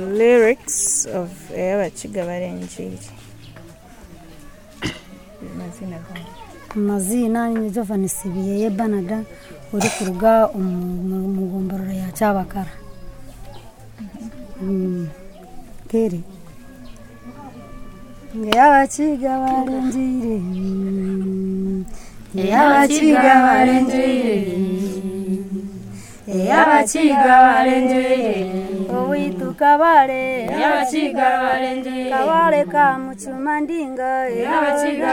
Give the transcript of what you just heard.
lyrics of y'abakiga barengeri amazina gaho amazina ni byo vanisibiyeye banaga uri kuruga umugombororo ya cyabakara kere yabakiga barengere yabakiga barengere yabakiga barengere uwitu kabare yabakiga barengere kabare ka mucuma ndinga yabakiga